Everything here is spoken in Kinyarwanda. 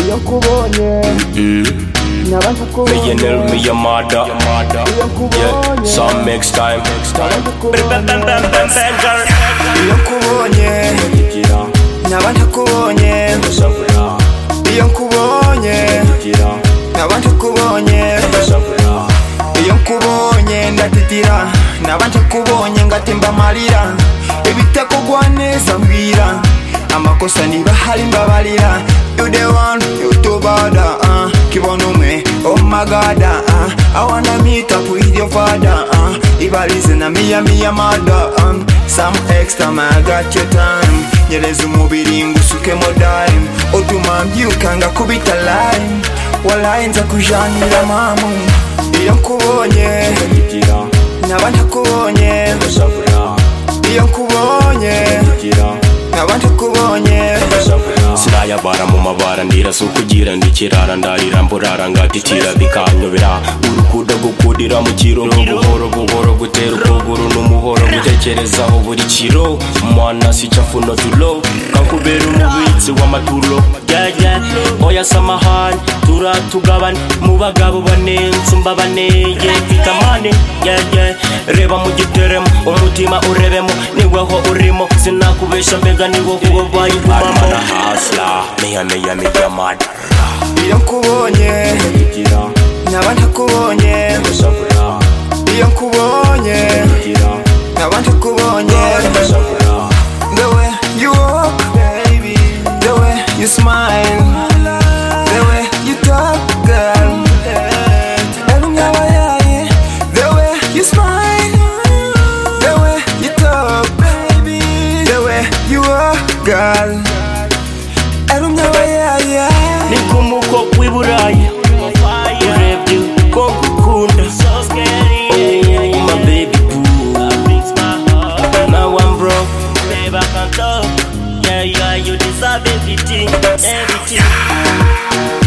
iyo nkubonye nkaba nkukubonye millionaire me your mother iyo yeah nkubonye some makes time nkaba nkukubonye iyo nkubonye nkaba ntakubonye iyo nkubonye nkaba ntakubonye iyo nkubonye ndatitira nkaba ntakubonye ngatemba amarira ibitakugwa neza mbwira amakosa niba hari mbabarira you the one you too bad uh, kibonume oh my god uh, i wanna meet up with your father uh, ibarize na miya miya mada um, some extra man got your time nyereza umubiri ngusukemo dime utuma mbyukanga kubita lime walayi nza kujanira mamu iyo nkubonye nkaba ntakubonye iyo nkubonye nkaba ntakubonye sinayabara mu mabara ndira si ukugira ndikirara ndarira mburara ngatitira bikanyobera urukuda gukudira mu kiro buhoro buhoro gutera ukuguru n'umuhoro gutekerezaho buri kiro mwana si cyafuno tulo kakubera umubitsi w'amaturo jajya oya samahani turatugabane mu bagabo banenze mbabaneye vitamine jajya reba mu giteremo umutima urebemo niweho urimo sinakubesha mbega niwo ubaye ubamo hustler, me and me and me, your mad. iyo nkubonye nkaba ntakubonye iyo nkubonye nkaba ntakubonye the way you walk baby the way you smile the way you talk girl Ebu ngaba yaye the way you smile the way you talk baby the way you walk girl Ebu ngaba yaye ni nk'umukobwa w'i buraya urebye ko ngukunda Oh, my baby boo. Now I'm broke. Yeah, yeah, you deserve everything, everything.